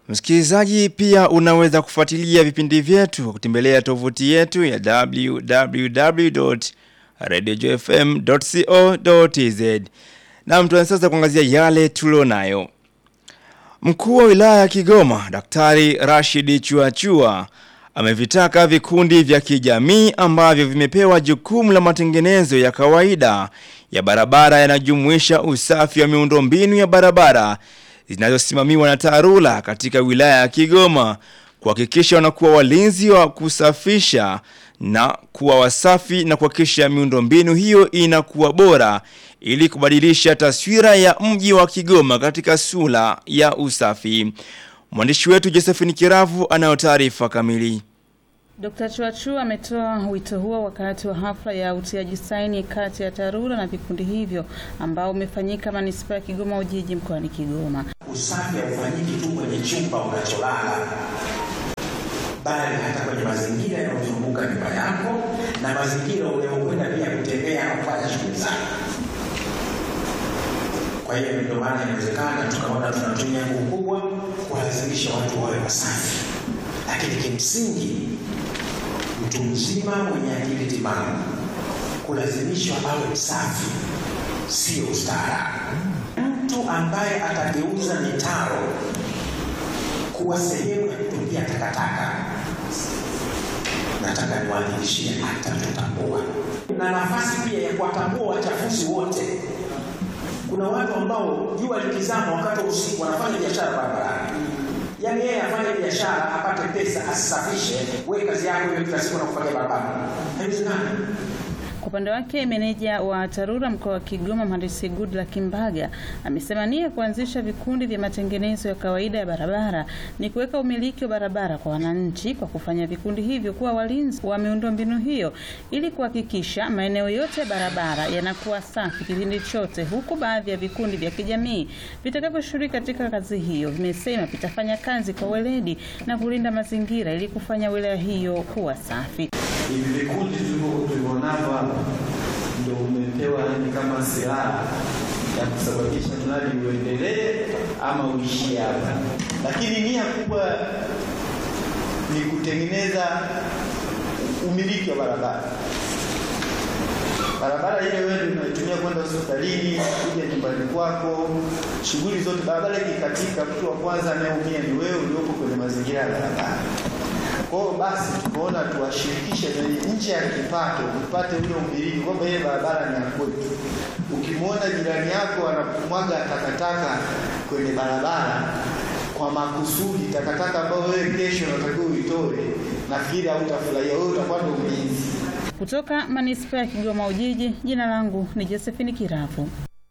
Msikilizaji, pia unaweza kufuatilia vipindi vyetu kwa kutembelea tovuti yetu ya www.radiojfm.co.tz. Na mtu sasa kuangazia yale tulionayo. Mkuu wa wilaya ya Kigoma, Daktari Rashid Chuachua amevitaka vikundi vya kijamii ambavyo vimepewa jukumu la matengenezo ya kawaida ya barabara yanajumuisha usafi wa miundombinu ya barabara zinazosimamiwa na TARURA katika wilaya ya Kigoma kuhakikisha wanakuwa walinzi wa kusafisha na kuwa wasafi na kuhakikisha miundombinu hiyo inakuwa bora ili kubadilisha taswira ya mji wa Kigoma katika sura ya usafi. Mwandishi wetu Josephine Kiravu anayo taarifa kamili. Dr. Chuachu ametoa wito huo wakati wa hafla ya utiaji saini kati ya TARURA na vikundi hivyo ambao umefanyika manispaa ya Kigoma Ujiji mkoani Kigoma. Usafi haufanyiki tu kwenye chumba unacholala, bali hata kwenye mazingira yanayozunguka nyumba yako na mazingira unayokwenda pia kutembea na kufanya shughuli zako. Kwa hiyo ndio maana inawezekana tukaona tunatumia nguvu kubwa kuwalazimisha watu wawe wasafi, lakini kimsingi mtu mzima mwenye akili timamu kulazimishwa awe msafi sio ustaarabu. Mtu ambaye atageuza mitaro kuwa sehemu ya kutupia takataka, nataka niwahakikishie atatutambua, na nafasi pia ya kuwatambua wachafuzi wote. Kuna watu ambao jua likizama wakati wa usiku wanafanya biashara barabarani yaani yeye afanye biashara apate pesa asisafishe, wewe kazi yako hiyo kila siku na kufanya barabara, haiwezekani. Kwa upande wake meneja wa TARURA mkoa wa Kigoma mhandisi Goodluck Kimbaga amesema nia ya kuanzisha vikundi vya matengenezo ya kawaida ya barabara ni kuweka umiliki wa barabara kwa wananchi kwa kufanya vikundi hivyo kuwa walinzi wa miundombinu hiyo ili kuhakikisha maeneo yote ya barabara yanakuwa safi kipindi chote, huku baadhi ya vikundi vya kijamii vitakavyoshiriki katika kazi hiyo vimesema vitafanya kazi kwa weledi na kulinda mazingira ili kufanya wilaya hiyo kuwa safi. hivi vikundi tulivyonavyo hapa ndio umepewa yani kama silaha ya kusababisha mradi uendelee ama uishie hapa, lakini nia kubwa ni kutengeneza umiliki wa barabara. Barabara ile wewe unaitumia kwenda hospitalini, kuja nyumbani kwako, shughuli zote. Barabara ikikatika, mtu wa kwanza anayeumia ni wewe uliopo kwenye mazingira ya barabara. Kwa hiyo basi tukaona tuwashirikishe kwenye nje ya kipato, upate ule umiliki kwamba ile barabara ni ya kwetu. Ukimwona jirani yako anamwaga takataka kwenye barabara kwa makusudi, takataka ambayo wewe kesho unatakiwa uitoe, nafikiri hautafurahia, wewe utakuwa ndo mlinzi. Kutoka manispaa ya Kigoma Ujiji, jina langu ni Josephine Kiravu.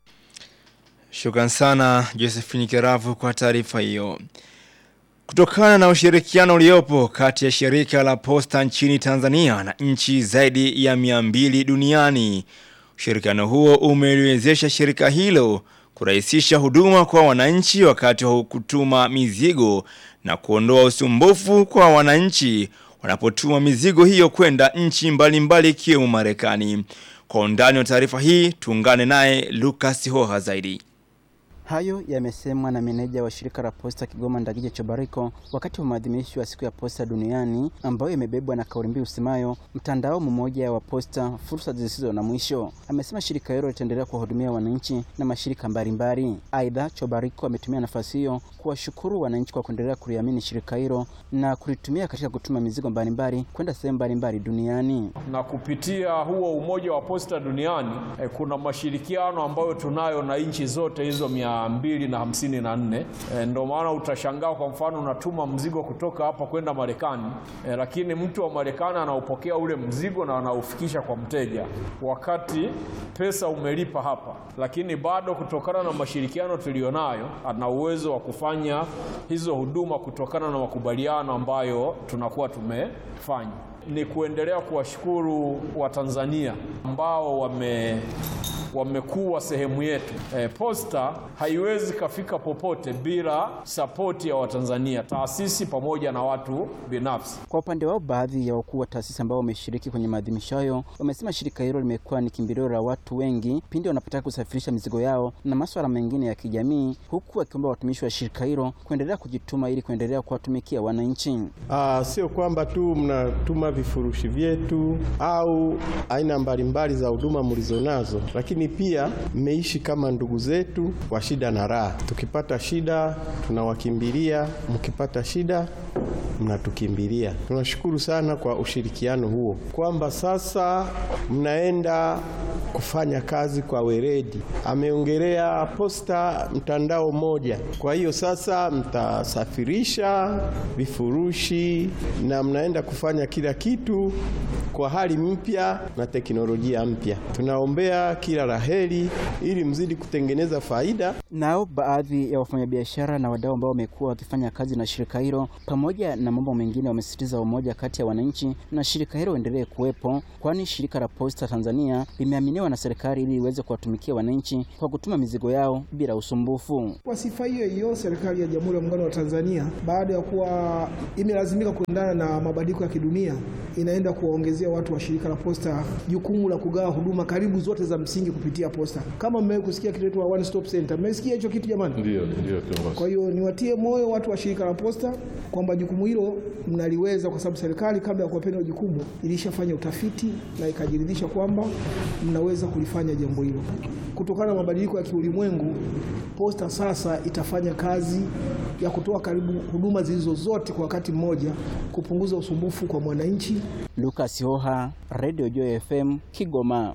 Shukran sana Josephine Kiravu kwa taarifa hiyo. Kutokana na ushirikiano uliopo kati ya shirika la posta nchini Tanzania na nchi zaidi ya 200 duniani, ushirikiano huo umeliwezesha shirika hilo kurahisisha huduma kwa wananchi wakati wa kutuma mizigo na kuondoa usumbufu kwa wananchi wanapotuma mizigo hiyo kwenda nchi mbalimbali ikiwemo Marekani. Kwa undani wa taarifa hii, tuungane naye Lucas Hoha zaidi. Hayo yamesemwa na meneja wa shirika la posta Kigoma Ndagije Chobariko wakati wa maadhimisho ya siku ya posta duniani ambayo imebebwa na kauli mbiu usemayo mtandao mmoja wa posta, fursa zisizo na mwisho. Amesema shirika hilo litaendelea kuwahudumia wananchi na mashirika mbalimbali. Aidha, Chobariko ametumia nafasi hiyo kuwashukuru wananchi kwa kuendelea kuliamini shirika hilo na kulitumia katika kutuma mizigo mbalimbali kwenda sehemu mbalimbali duniani. na kupitia huo umoja wa posta duniani eh, kuna mashirikiano ambayo tunayo na nchi zote hizo mia mbili na hamsini na nne eh, ndio maana utashangaa kwa mfano unatuma mzigo kutoka hapa kwenda Marekani eh, lakini mtu wa Marekani anaupokea ule mzigo na anaufikisha kwa mteja wakati pesa umelipa hapa, lakini bado kutokana na mashirikiano tuliyonayo ana uwezo wa kufanya hizo huduma kutokana na makubaliano ambayo tunakuwa tumefanya ni kuendelea kuwashukuru Watanzania ambao wamekuwa sehemu yetu. E, posta haiwezi kafika popote bila sapoti ya Watanzania, taasisi pamoja na watu binafsi. Kwa upande wao, baadhi ya wakuu wa taasisi ambao wameshiriki kwenye maadhimisho hayo wamesema shirika hilo limekuwa ni kimbilio la watu wengi pindi wanapotaka kusafirisha mizigo yao na masuala mengine ya kijamii, huku wakiomba watumishi wa shirika hilo kuendelea kujituma ili kuendelea kuwatumikia wananchi. Ah, sio kwamba tu mnatuma vifurushi vyetu au aina mbalimbali za huduma mlizonazo, lakini pia mmeishi kama ndugu zetu wa shida na raha. Tukipata shida tunawakimbilia, mkipata shida mnatukimbilia. Tunashukuru sana kwa ushirikiano huo, kwamba sasa mnaenda kufanya kazi kwa weledi. Ameongelea posta mtandao mmoja, kwa hiyo sasa mtasafirisha vifurushi na mnaenda kufanya kila kitu kwa hali mpya na teknolojia mpya. Tunaombea kila laheri ili mzidi kutengeneza faida. Nao baadhi ya wafanyabiashara na wadau ambao wamekuwa wakifanya kazi na shirika hilo pamoja na mambo mengine wamesisitiza umoja kati ya wananchi na shirika hilo uendelee kuwepo, kwani shirika la Posta Tanzania limeaminiwa na serikali ili iweze kuwatumikia wananchi kwa kutuma mizigo yao bila usumbufu. Kwa sifa hiyo hiyo, serikali ya Jamhuri ya Muungano wa Tanzania baada ya kuwa imelazimika kuendana na mabadiliko ya kidunia, inaenda kuwaongezea watu wa shirika la Posta jukumu la kugawa huduma karibu zote za msingi kupitia posta. Kama mmewahi kusikia kitu inaitwa one stop center, mmesikia hicho kitu jamani? Ndio, ndio kiongozi. Kwa hiyo niwatie moyo watu wa shirika la Posta kwamba jukumu hilo mnaliweza, kwa sababu serikali kabla ya kuwapenda jukumu ilishafanya utafiti na ikajiridhisha kwamba mnaweza kulifanya jambo hilo. Kutokana na mabadiliko ya kiulimwengu, Posta sasa itafanya kazi ya kutoa karibu huduma zilizo zote kwa wakati mmoja, kupunguza usumbufu kwa mwananchi. Lucas Hoha, Radio Joy FM, Kigoma.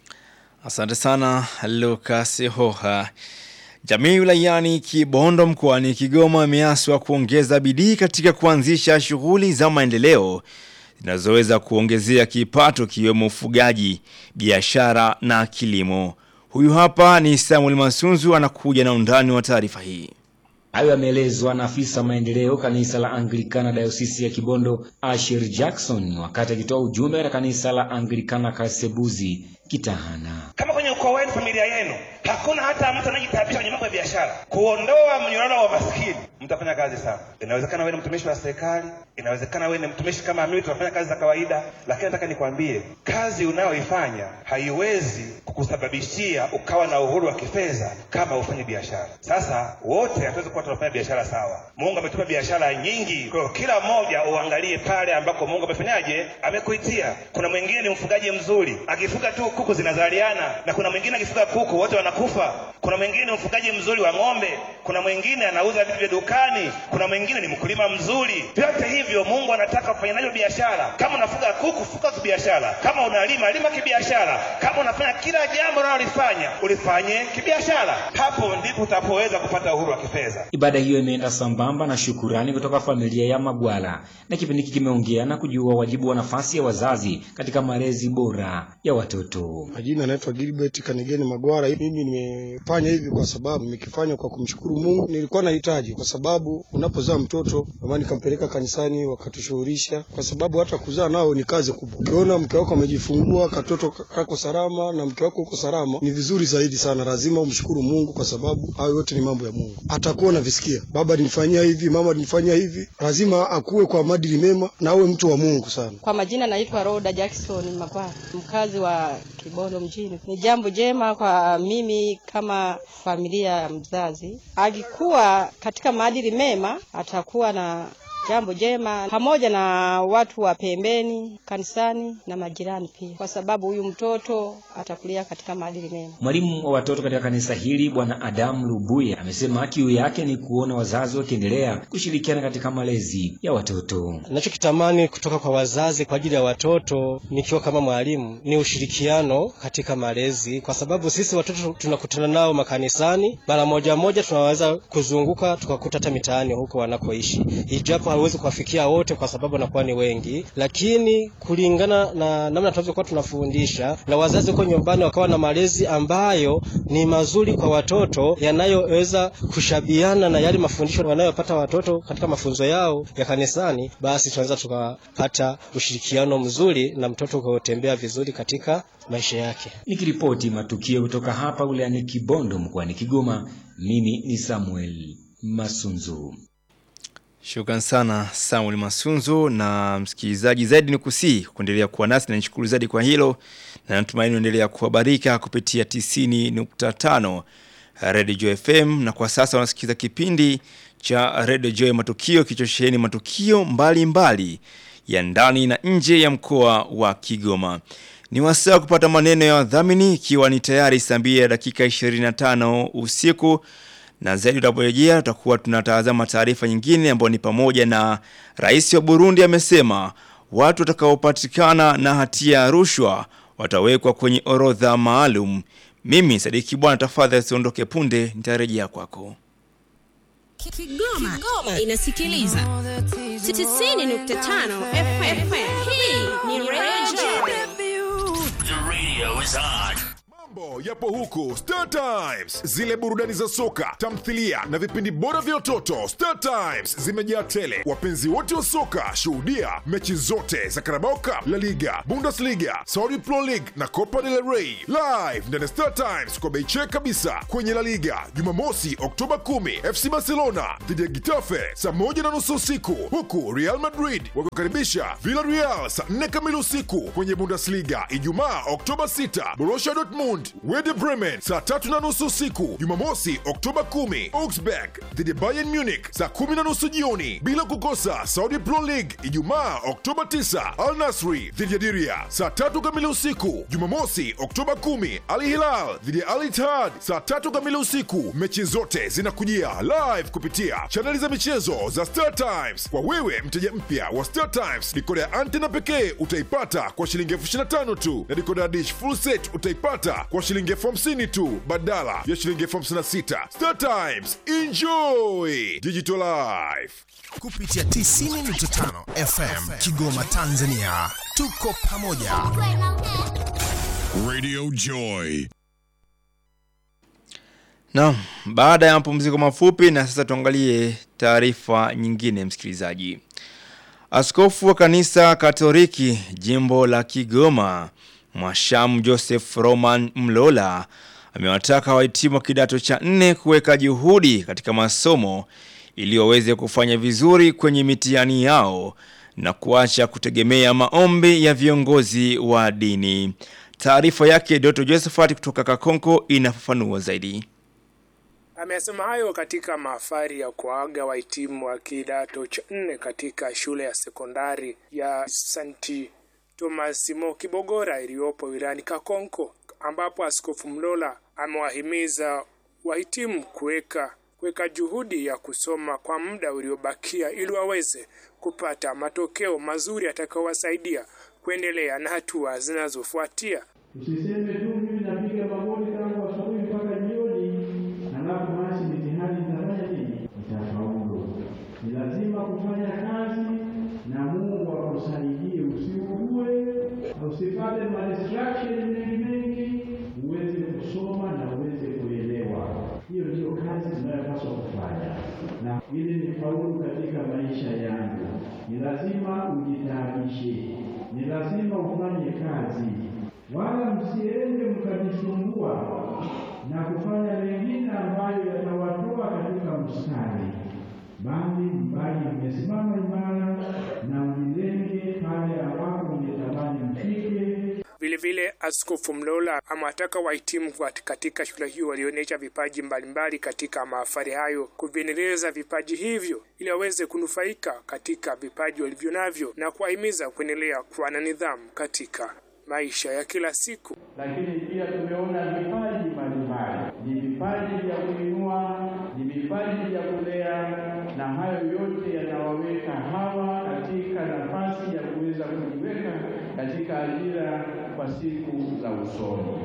Asante sana Lucas Hoha. Jamii wilayani Kibondo mkoani Kigoma imeaswa kuongeza bidii katika kuanzisha shughuli za maendeleo zinazoweza kuongezea kipato kiwemo ufugaji, biashara na kilimo. Huyu hapa ni Samuel Masunzu anakuja na undani wa taarifa hii. Hayo yameelezwa na afisa maendeleo kanisa la Anglikana dayosisi ya Kibondo Asher Jackson wakati akitoa ujumbe katika kanisa la Anglikana Kasebuzi Kitahana. Kama kwenye ukoo wenu, familia yenu, hakuna hata mtu anayejitabisha kwenye mambo ya biashara, kuondoa mnyororo wa maskini, mtafanya kazi sana. Inawezekana wewe ni mtumishi wa serikali, inawezekana wewe ni mtumishi kama mimi, tunafanya kazi za kawaida, lakini nataka nikwambie, kazi unayoifanya haiwezi kukusababishia ukawa na uhuru wa kifedha kama ufanye biashara. Sasa wote hatuwezi kuwa tunafanya biashara sawa. Mungu ametupa biashara nyingi, kwa hiyo kila mmoja uangalie pale ambako Mungu amefanyaje, amekuitia. Kuna mwingine ni mfugaji mzuri, akifuga tu kuku zinazaliana, na kuna mwingine akifuga kuku wote wanakufa. Kuna mwingine mfugaji mzuri wa ng'ombe, kuna mwingine anauza vitu vya dukani, kuna mwingine ni mkulima mzuri. Vyote hivyo Mungu anataka kufanya navyo biashara. Kama unafuga kuku, fuga kibiashara. Kama unalima, lima kibiashara. Kama unafanya kila jambo unalolifanya, ulifanye kibiashara. Hapo ndipo utapoweza kupata uhuru wa kifedha. Ibada hiyo imeenda sambamba na shukurani kutoka familia ya Magwala, na kipindi hiki kimeongea na kujua wajibu wa nafasi ya wazazi katika malezi bora ya watoto. Majina anaitwa Gilbert Kanigeni Magwara. Mimi nimefanya hivi kwa sababu nimekifanya kwa kumshukuru Mungu. Nilikuwa nahitaji, kwa sababu unapozaa mtoto mama nikampeleka kanisani, wakatushughulisha, kwa sababu hata kuzaa nao ni kazi kubwa. Ukiona mke wako amejifungua, katoto kako salama na mke wako uko salama, ni vizuri zaidi sana. Lazima umshukuru Mungu, kwa sababu hayo yote ni mambo ya Mungu. Atakuwa navisikia, baba nilifanyia hivi, mama nilifanyia hivi. Lazima akuwe kwa maadili mema na awe mtu wa Mungu sana. Kwa majina naitwa Roda Jackson Mapara, mkazi wa Kibondo mjini. Ni jambo jema kwa mimi kama familia ya mzazi, akikuwa katika maadili mema atakuwa na jambo jema pamoja na watu wa pembeni kanisani na majirani pia, kwa sababu huyu mtoto atakulia katika maadili mema. Mwalimu wa watoto katika kanisa hili Bwana Adamu Lubuye amesema kiu yake ni kuona wazazi wakiendelea kushirikiana katika malezi ya watoto. Nachokitamani kutoka kwa wazazi kwa ajili ya watoto, nikiwa kama mwalimu, ni ushirikiano katika malezi, kwa sababu sisi watoto tunakutana nao makanisani, mara moja moja tunaweza kuzunguka tukakuta hata mitaani huko wanakoishi, ijapo hauwezi kuwafikia wote kwa sababu wanakuwa ni wengi, lakini kulingana na namna tunavyokuwa tunafundisha na wazazi huko nyumbani wakawa na malezi ambayo ni mazuri kwa watoto yanayoweza kushabiana na yale mafundisho wanayopata watoto katika mafunzo yao ya kanisani, basi tunaweza tukapata ushirikiano mzuri na mtoto kutembea vizuri katika maisha yake. Nikiripoti matukio kutoka hapa wilayani Kibondo mkoani Kigoma, mimi ni Samuel Masunzu. Shukran sana Samuel Masunzu na msikilizaji, zaidi ni kusii kuendelea kuwa nasi na nishukuru zaidi kwa hilo, na natumaini unaendelea kuhabarika kupitia 90.5 Radio Joy FM, na kwa sasa unasikiza kipindi cha Radio Joy Matukio kichosheni matukio mbalimbali mbali ya ndani na nje ya mkoa wa Kigoma. Ni wasaa kupata maneno ya wadhamini ikiwa ni tayari saa mbili ya dakika 25 usiku na zaidi tutaporejea tutakuwa tunatazama taarifa nyingine ambayo ni pamoja na rais wa Burundi amesema watu watakaopatikana na hatia ya rushwa watawekwa kwenye orodha maalum. Mimi Sadiki Bwana, tafadhali usiondoke punde, nitarejea kwako. Kigoma, Kigoma inasikiliza 90.5 FM. Hii ni Radio The radio is on. Mambo yapo huku Star Times, zile burudani za soka, tamthilia na vipindi bora vya watoto. Star Times zimejaa tele. Wapenzi wote wa soka, shuhudia mechi zote za Carabao Cup, La Liga, Bundesliga, Saudi Pro League na Copa del Rey live ndani ya Star Times kwa bei check kabisa. Kwenye La Liga Jumamosi Oktoba 10 FC Barcelona dhidi ya Getafe saa moja na nusu usiku, huku Real Madrid wakikaribisha Villarreal saa 4 kamili usiku. Kwenye Bundesliga Ijumaa Oktoba 6 Borussia Dortmund Werder Bremen saa tatu na nusu usiku. Jumamosi Oktoba 10 Augsburg dhidi ya Bayern Munich saa kumi na nusu jioni, bila kukosa Saudi Pro League Ijumaa Oktoba 9 Al Nasri dhidi ya Diria saa tatu kamili usiku. Jumamosi Oktoba 10 Al Hilal dhidi ya Al Ittihad saa tatu kamili usiku. Mechi zote zinakujia live kupitia chaneli za michezo za Star Times. Kwa wewe mteja mpya wa Star Times, dikoda ya antena pekee utaipata kwa shilingi elfu ishirini na tano tu na dikoda ya dish full set utaipata kwa shilingi elfu hamsini tu badala ya shilingi elfu hamsini na sita. Star Times, enjoy digital life. kupitia 90.5 FM Kigoma, Tanzania. Tuko pamoja. Radio Joy. Naam, baada ya mapumziko mafupi na sasa tuangalie taarifa nyingine msikilizaji. Askofu wa kanisa Katoliki jimbo la Kigoma, Mwashamu Joseph Roman Mlola amewataka wahitimu wa kidato cha nne kuweka juhudi katika masomo ili waweze kufanya vizuri kwenye mitihani yao na kuacha kutegemea maombi ya viongozi wa dini. Taarifa yake Doto Josephat kutoka Kakonko inafafanua zaidi. Amesema hayo katika mahafari ya kuaga wahitimu wa kidato cha nne katika shule ya sekondari ya St. Thomas Mo Kibogora iliyopo wilayani Kakonko, ambapo Askofu Mlola amewahimiza wahitimu kuweka kuweka juhudi ya kusoma kwa muda uliobakia ili waweze kupata matokeo mazuri yatakayowasaidia kuendelea na hatua zinazofuatia. Usiseme tu mimi napiga magoti tangu asubuhi mpaka jioni, halafu basi mitihani nitafanya nini? Nitafaulu. Ni lazima kufanya kazi na Mungu akusaidie, usiugue, usipate madistraction mengi mengi, uweze kusoma na uweze kuelewa. Hiyo ndiyo kazi tunayopaswa kufanya, na ili nifaulu katika maisha yangu, ni lazima ujitaabishe, ni lazima ufanye kazi wala msiende mkajisumbua na kufanya mengine ambayo yatawatoa katika mstari, bali mbali mmesimama imara na mjilenge pale ambapo mmetamani mfike. Vilevile, Askofu Mlola amewataka wahitimu wat- katika shule hiyo walioonyesha vipaji mbalimbali katika mahafali hayo kuviendeleza vipaji hivyo ili waweze kunufaika katika vipaji walivyo navyo na kuwahimiza kuendelea kuwa na nidhamu katika maisha ya kila siku. Lakini pia tumeona vipaji mbalimbali, ni vipaji vya kuinua, ni vipaji vya kulea, na hayo yote yanawaweka hawa katika nafasi ya kuweza kujiweka katika ajira kwa siku za usoni.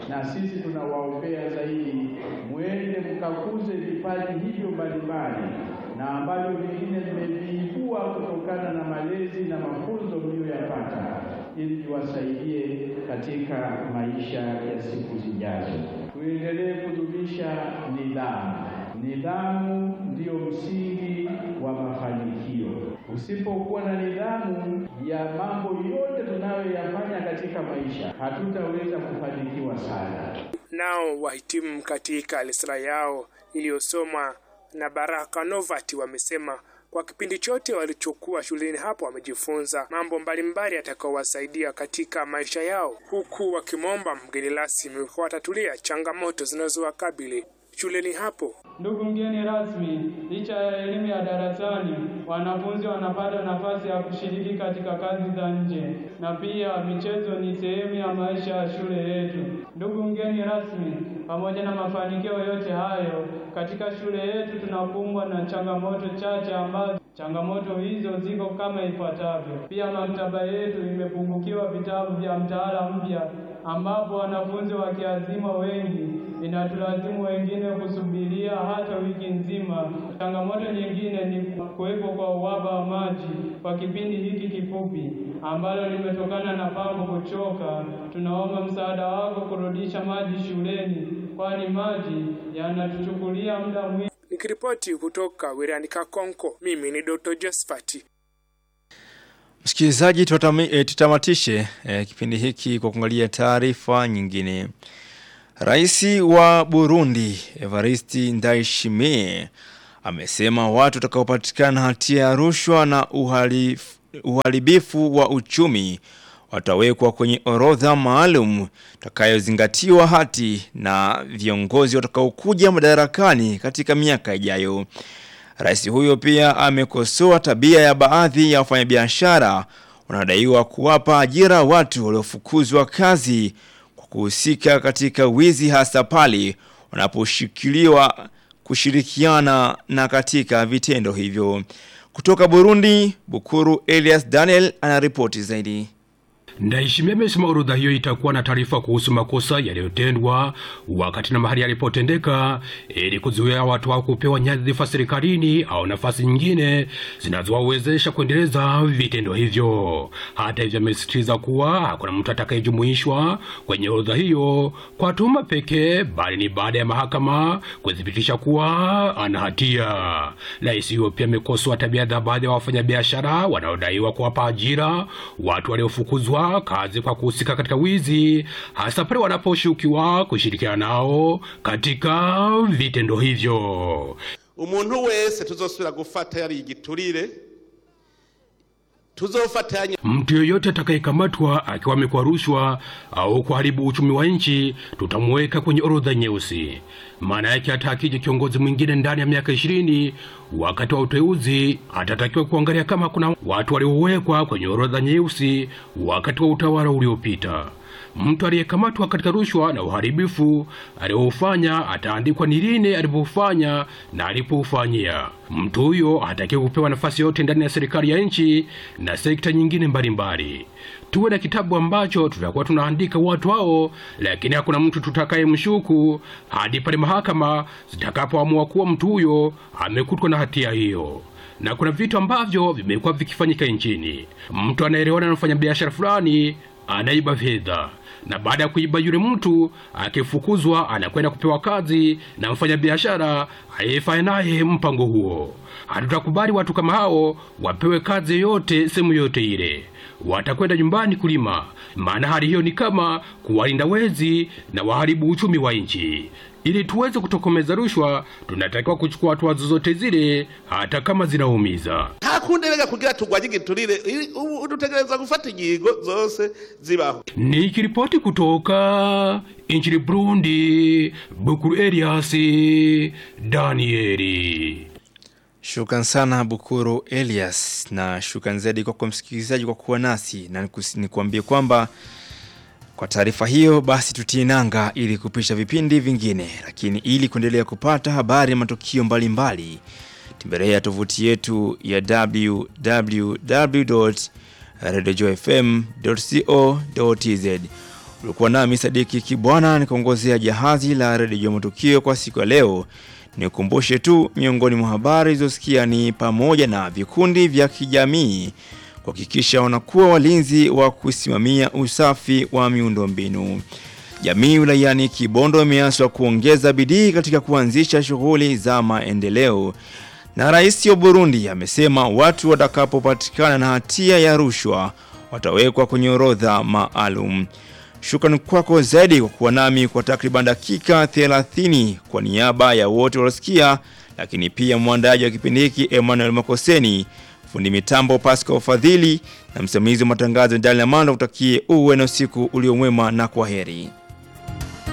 na sisi tunawaombea zaidi, mwende mkakuze vipaji hivyo mbalimbali na ambavyo vingine mmeviibua kutokana na malezi na mafunzo mliyoyapata ili viwasaidie katika maisha ya siku zijazo. Tuendelee kudumisha nidhamu. Nidhamu ndiyo msingi wa mafanikio. Usipokuwa na nidhamu ya mambo yote tunayoyafanya katika maisha, hatutaweza kufanikiwa sana. Nao wahitimu katika risala yao iliyosomwa na Baraka Novat wamesema kwa kipindi chote walichokuwa shuleni hapo wamejifunza mambo mbalimbali yatakayowasaidia katika maisha yao, huku wakimwomba mgeni rasmi kuwatatulia changamoto zinazowakabili shuleni hapo. Ndugu mgeni rasmi, licha ya elimu ya darasani, wanafunzi wanapata nafasi ya kushiriki katika kazi za nje na pia michezo ni sehemu ya maisha ya shule yetu. Ndugu mgeni rasmi, pamoja na mafanikio yote hayo, katika shule yetu tunakumbwa na changamoto chache ambazo changamoto hizo ziko kama ifuatavyo. Pia maktaba yetu imepungukiwa vitabu vya mtaala mpya ambapo wanafunzi wakiazima wengi inatulazimu wengine kusubiria hata wiki nzima. Changamoto nyingine ni kuwepo kwa uhaba wa maji kwa kipindi hiki kifupi ambalo limetokana na pambo kuchoka. Tunaomba msaada wako kurudisha maji shuleni, kwani maji yanatuchukulia muda mwingi. Nikiripoti kutoka wilayani Kakonko, mimi ni Dr. Josephat. Msikilizaji, tutami- eh, tutamatishe eh, kipindi hiki kwa kuangalia taarifa nyingine. Rais wa Burundi Evariste Ndayishimiye amesema watu watakaopatikana hatia ya rushwa na uhalif, uharibifu wa uchumi watawekwa kwenye orodha maalum itakayozingatiwa hati na viongozi watakaokuja madarakani katika miaka ijayo. Rais huyo pia amekosoa tabia ya baadhi ya wafanyabiashara wanaodaiwa kuwapa ajira watu waliofukuzwa kazi kwa kuhusika katika wizi hasa pale wanaposhikiliwa kushirikiana na katika vitendo hivyo. Kutoka Burundi, Bukuru Elias Daniel anaripoti zaidi. Ndayishimiye amesema orodha hiyo itakuwa na taarifa kuhusu makosa yaliyotendwa wakati na mahali yalipotendeka ili kuzuia watu hao kupewa nyadhifa serikalini au nafasi nyingine zinazowawezesha kuendeleza vitendo hivyo. Hata hivyo, amesisitiza kuwa hakuna mtu atakayejumuishwa kwenye orodha hiyo kwa tuhuma pekee, bali ni baada ya mahakama kuthibitisha kuwa ana hatia. Rais huyo pia amekosoa tabia za baadhi ya wafanyabiashara wanaodaiwa kuwapa ajira watu waliofukuzwa kazi kwa kuhusika katika wizi, hasa pale wanaposhukiwa kushirikiana nao katika vitendo hivyo. umuntu wese tuzosubira gufata yari igiturire tuzofatanya Mtu yoyote atakayekamatwa akiwa amekwa rushwa au kuharibu uchumi wa nchi tutamuweka kwenye orodha nyeusi. Maana yake hata akija kiongozi mwingine ndani ya miaka ishirini wakati wa uteuzi atatakiwa kuangalia kama kuna watu waliowekwa kwenye orodha nyeusi wakati wa utawala uliopita. Mtu aliyekamatwa katika rushwa na uharibifu aliofanya ataandikwa ni lini alipofanya na alipoufanyia. Mtu huyo hatakiwi kupewa nafasi yote ndani ya serikali ya nchi na sekta nyingine mbalimbali. Tuwe na kitabu ambacho tutakuwa tunaandika watu hao, lakini hakuna mtu tutakayemshuku hadi pale mahakama zitakapoamua kuwa mtu huyo amekutwa na hatia hiyo na kuna vitu ambavyo vimekuwa vikifanyika nchini. Mtu anaelewana na mfanyabiashara fulani anaiba fedha na baada ya kuiba yule mtu akifukuzwa, anakwenda kupewa kazi na mfanyabiashara aliyefanya naye mpango huo. Hatutakubali watu kama hao wapewe kazi yoyote sehemu yoyote ile, watakwenda nyumbani kulima, maana hali hiyo ni kama kuwalinda wezi na waharibu uchumi wa nchi. Ili tuweze kutokomeza rushwa, tunatakiwa kuchukua hatua zozote zile, hata kama zinaumiza. nta kundi rega kugira turwanye igiturire i- ubu dutegereza gufata ingingo zose zibaho Nikiripoti kutoka nchini Burundi, Bukuru Elias Danieli. Shukran sana Bukuru Elias na shukran zaidi kwako msikilizaji kwa kuwa nasi na nikus- nikuambie kwamba kwa taarifa hiyo basi tutie nanga ili kupisha vipindi vingine, lakini ili kuendelea kupata habari na matukio mbalimbali tembelea tovuti yetu ya www.radiojfm.co.tz. Ulikuwa nami Sadiki Kibwana nikaongozea jahazi la redio matukio kwa siku ya leo. Nikumbushe tu miongoni mwa habari zilizosikia ni pamoja na vikundi vya kijamii kuhakikisha wanakuwa walinzi wa kusimamia usafi wa miundombinu. Jamii wilayani Kibondo imeaswa kuongeza bidii katika kuanzisha shughuli za maendeleo. Na rais wa Burundi amesema watu watakapopatikana na hatia ya rushwa watawekwa kwenye orodha maalum. Shukrani kwako zaidi kwa kuwa nami kwa takriban dakika 30 kwa niaba ya wote waliosikia, lakini pia mwandaji wa kipindi hiki Emmanuel Makoseni, fundi mitambo Pascal Fadhili na msimamizi wa matangazo Ndani ya Manda, utakie uwe na usiku uliomwema na kwa heri.